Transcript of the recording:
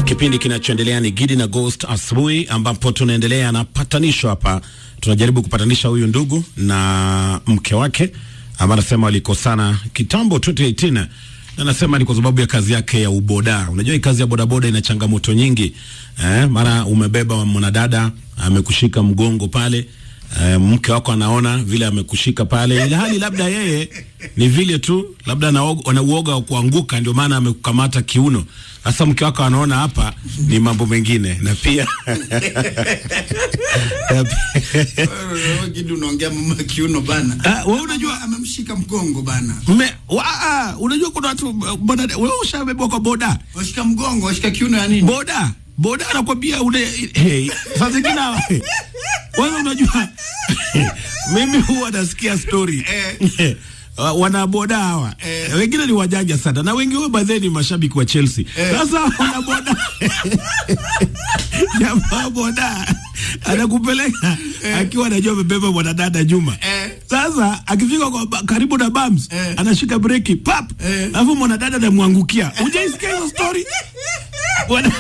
Kipindi kinachoendelea ni Gidi na Ghost asubuhi, ambapo tunaendelea na patanisho hapa. Tunajaribu kupatanisha huyu ndugu na mke wake ambaye anasema walikosana kitambo 2018 na anasema ni kwa sababu ya kazi yake ya uboda. Unajua hii kazi ya bodaboda ina changamoto nyingi eh, mara umebeba mwanadada amekushika mgongo pale eh, mke wako anaona vile amekushika pale, ili hali labda yeye ni vile tu labda ana uoga wa kuanguka, ndio maana amekukamata kiuno. Sasa mke wako anaona hapa ni mambo mengine, na pia Kidu unaongea mama kiuno bana. Ah, wewe unajua amemshika mgongo bana. mme wa, ah, unajua kuna watu boda, wewe ushabebwa kwa boda Washika mgongo, washika kiuno ya nini? boda boda anakwambia une hey, saa zingine wewe unajua mimi huwa nasikia story Eh. Wa- wanaboda hawa Eh. wengine ni wajanja sana na wengi wao baadhi ni mashabiki wa Chelsea. Eh. Sasa wanaboda jamaa boda anakupeleka akiwa anajua amebeba mwanadada nyuma. Eh. Sasa akifika kwa ba- karibu na bams Eh. anashika breki pap, Eh. alafu mwanadada anamwangukia. Hujaisikia hiyo story? Wana-